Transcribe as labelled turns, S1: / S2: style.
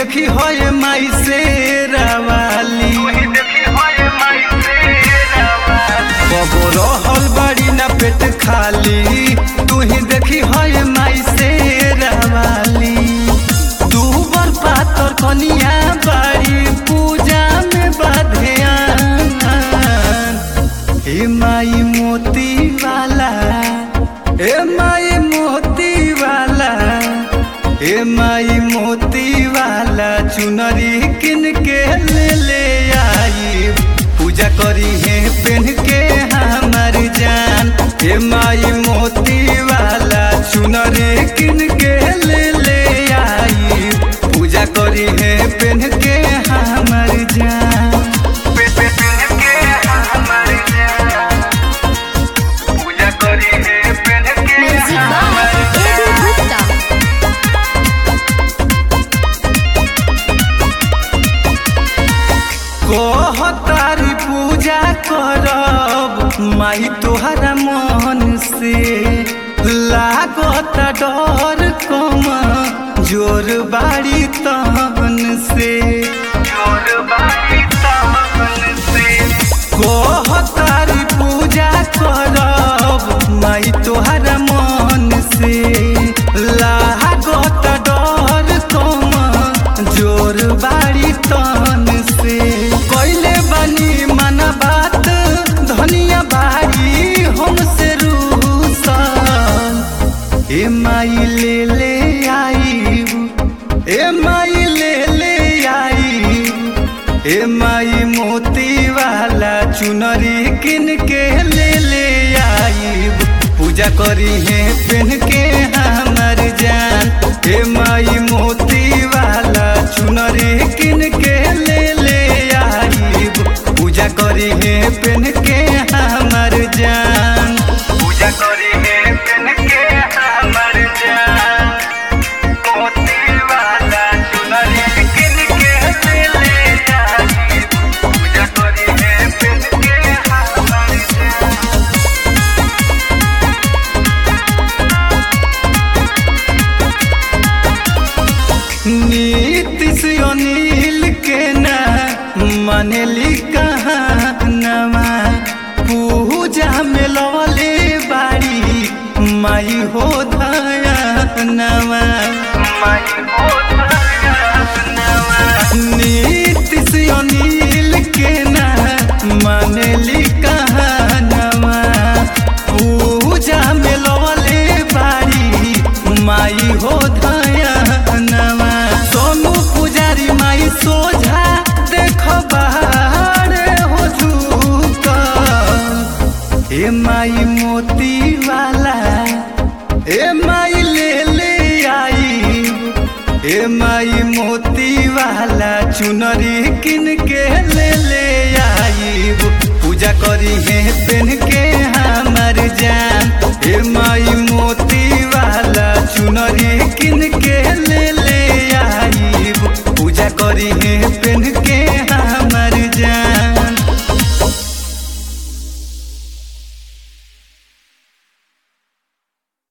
S1: देखी होए माई से रवाली कबो रहल बड़ी ना पेट खाली तू ही देखी होए माई से रवाली तू बर पातर कनिया बाड़ी पूजा में बाधेयान ए माई मोती वाला ए माई मोती वाला ए माई मोती वाला चुनरी किन के ले ले आई पूजा करी है पहन के हमार जान ए माई मोती वाला चुनरी किन के ले ले आई पूजा करी है पहन के हमार जान पूजा करी है पहन के
S2: म्यूजिक बाय एबी गुप्ता
S1: कहतारी पूजा करब माई तोहरा मन से लागत डर कम जोर बाड़ी तहन से जोर बाड़ी तहन से कहतारी पूजा करब माई तोहरा मन से लागत डर कम जोर बाड़ी तन से कैले बनी मन बात धनिया बाड़ी हमसे रूसन ए माई ले ले आई ए माई ले ले आई ए माई मोती वाला चुनरी किन के ले ले आई पूजा करी है पहन के हमार जान ए माई मोती वाला चुनरी किन के ले ले आई पूजा करी है पहन के हमार जान पूजा करी है पहन के हमार जान मोती वाला चुनरी किन के ले ले आई पूजा करी है पहन के हमार जान नीतिश अनिल के ना मनली कहानवा पूजा में लवले बाड़ी माई हो धयानवा नीतिश अनिल के ना मनली कहानवा पूजा में लवले बाड़ी माई हो धयानवा सोनू पुजारी माई सोझा देखो बाहर हो झूका ए माई मोती वाला ए माई ले ले आई ए माई मोती वाला चुनरी किन के ले ले आई पूजा करी है पहन के हमार जान ए माई मोती वाला चुनरी किन के ले ले आई पूजा करी है पहन